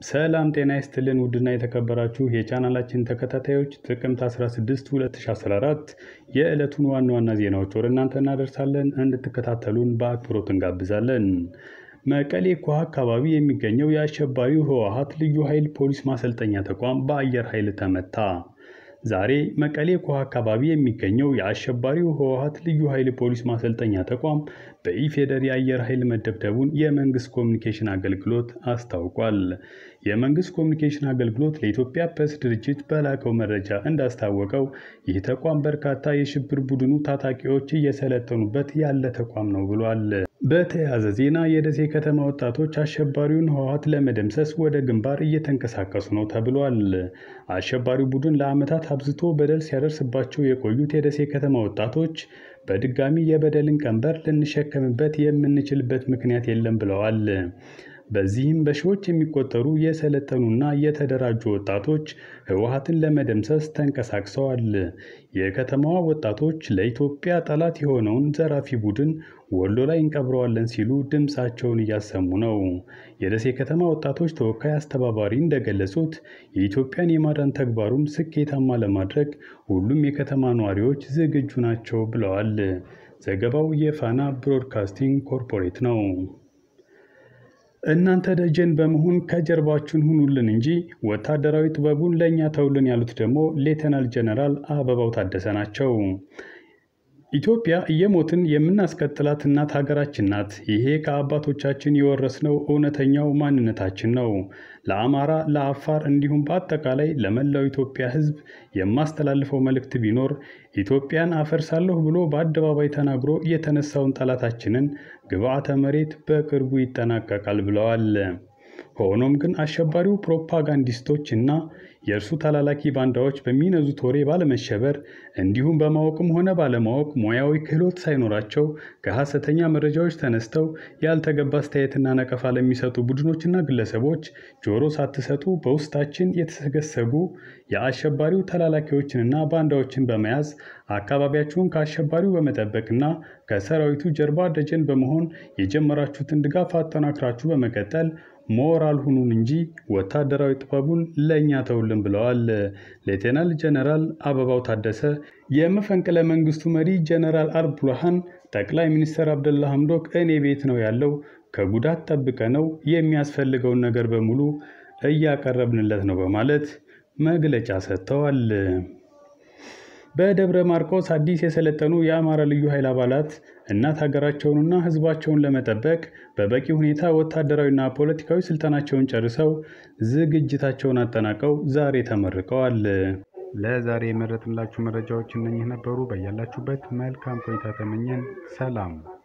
ሰላም ጤና ይስጥልን ውድና የተከበራችሁ የቻናላችን ተከታታዮች ጥቅምት 16 2014 የዕለቱን ዋና ዋና ዜናዎች ወደ እናንተ እናደርሳለን። እንድትከታተሉን በአክብሮት እንጋብዛለን። መቀሌ ኮሃ አካባቢ የሚገኘው የአሸባሪው ህወሓት ልዩ ኃይል ፖሊስ ማሰልጠኛ ተቋም በአየር ኃይል ተመታ። ዛሬ መቀሌ ኮሃ አካባቢ የሚገኘው የአሸባሪው ህወሓት ልዩ ኃይል ፖሊስ ማሰልጠኛ ተቋም በኢፌዴሪ አየር ኃይል መደብደቡን የመንግስት ኮሚኒኬሽን አገልግሎት አስታውቋል። የመንግስት ኮሚኒኬሽን አገልግሎት ለኢትዮጵያ ፕሬስ ድርጅት በላከው መረጃ እንዳስታወቀው ይህ ተቋም በርካታ የሽብር ቡድኑ ታጣቂዎች እየሰለጠኑበት ያለ ተቋም ነው ብሏል። በተያያዘ ዜና የደሴ ከተማ ወጣቶች አሸባሪውን ህወሓት ለመደምሰስ ወደ ግንባር እየተንቀሳቀሱ ነው ተብሏል። አሸባሪው ቡድን ለዓመታት አብዝቶ በደል ሲያደርስባቸው የቆዩት የደሴ ከተማ ወጣቶች በድጋሚ የበደልን ቀንበር ልንሸከምበት የምንችልበት ምክንያት የለም ብለዋል። በዚህም በሺዎች የሚቆጠሩ የሰለጠኑና የተደራጁ ወጣቶች ህወሓትን ለመደምሰስ ተንቀሳቅሰዋል። የከተማዋ ወጣቶች ለኢትዮጵያ ጠላት የሆነውን ዘራፊ ቡድን ወሎ ላይ እንቀብረዋለን ሲሉ ድምፃቸውን እያሰሙ ነው። የደሴ ከተማ ወጣቶች ተወካይ አስተባባሪ እንደገለጹት የኢትዮጵያን የማዳን ተግባሩን ስኬታማ ለማድረግ ሁሉም የከተማ ነዋሪዎች ዝግጁ ናቸው ብለዋል። ዘገባው የፋና ብሮድካስቲንግ ኮርፖሬት ነው። እናንተ ደጀን በመሆን ከጀርባችን ሁኑልን እንጂ ወታደራዊ ጥበቡን ለእኛ ተውልን ያሉት ደግሞ ሌተናል ጀነራል አበባው ታደሰ ናቸው። ኢትዮጵያ እየሞትን የምናስቀጥላት እናት ሀገራችን ናት። ይሄ ከአባቶቻችን የወረስነው እውነተኛው ማንነታችን ነው። ለአማራ፣ ለአፋር እንዲሁም በአጠቃላይ ለመላው ኢትዮጵያ ሕዝብ የማስተላልፈው መልእክት ቢኖር ኢትዮጵያን አፈርሳለሁ ብሎ በአደባባይ ተናግሮ የተነሳውን ጠላታችንን ግብዓተ መሬት በቅርቡ ይጠናቀቃል ብለዋል። ሆኖም ግን አሸባሪው ፕሮፓጋንዲስቶች እና የእርሱ ተላላኪ ባንዳዎች በሚነዙት ወሬ ባለመሸበር እንዲሁም በማወቅም ሆነ ባለማወቅ ሙያዊ ክህሎት ሳይኖራቸው ከሐሰተኛ መረጃዎች ተነስተው ያልተገባ አስተያየትና ነቀፋ ለሚሰጡ ቡድኖችና ግለሰቦች ጆሮ ሳትሰጡ በውስጣችን የተሰገሰጉ የአሸባሪው ተላላኪዎችንና ባንዳዎችን በመያዝ አካባቢያችሁን ከአሸባሪው በመጠበቅና ከሰራዊቱ ጀርባ ደጀን በመሆን የጀመራችሁትን ድጋፍ አጠናክራችሁ በመቀጠል ሞራል ሁኑን እንጂ ወታደራዊ ጥበቡን ለእኛ ተውልን ብለዋል። ሌቴናል ጀነራል አበባው ታደሰ የመፈንቅለ መንግስቱ መሪ ጀነራል አልቡርሃን ጠቅላይ ሚኒስትር አብደላ ሐምዶክ እኔ ቤት ነው ያለው፣ ከጉዳት ጠብቀ ነው የሚያስፈልገውን ነገር በሙሉ እያቀረብንለት ነው በማለት መግለጫ ሰጥተዋል። በደብረ ማርቆስ አዲስ የሰለጠኑ የአማራ ልዩ ኃይል አባላት እናት ሀገራቸውንና ሕዝባቸውን ለመጠበቅ በበቂ ሁኔታ ወታደራዊና ፖለቲካዊ ስልጠናቸውን ጨርሰው ዝግጅታቸውን አጠናቀው ዛሬ ተመርቀዋል። ለዛሬ የመረጥንላችሁ መረጃዎች እነኚህ ነበሩ። በያላችሁበት መልካም ቆይታ ተመኘን። ሰላም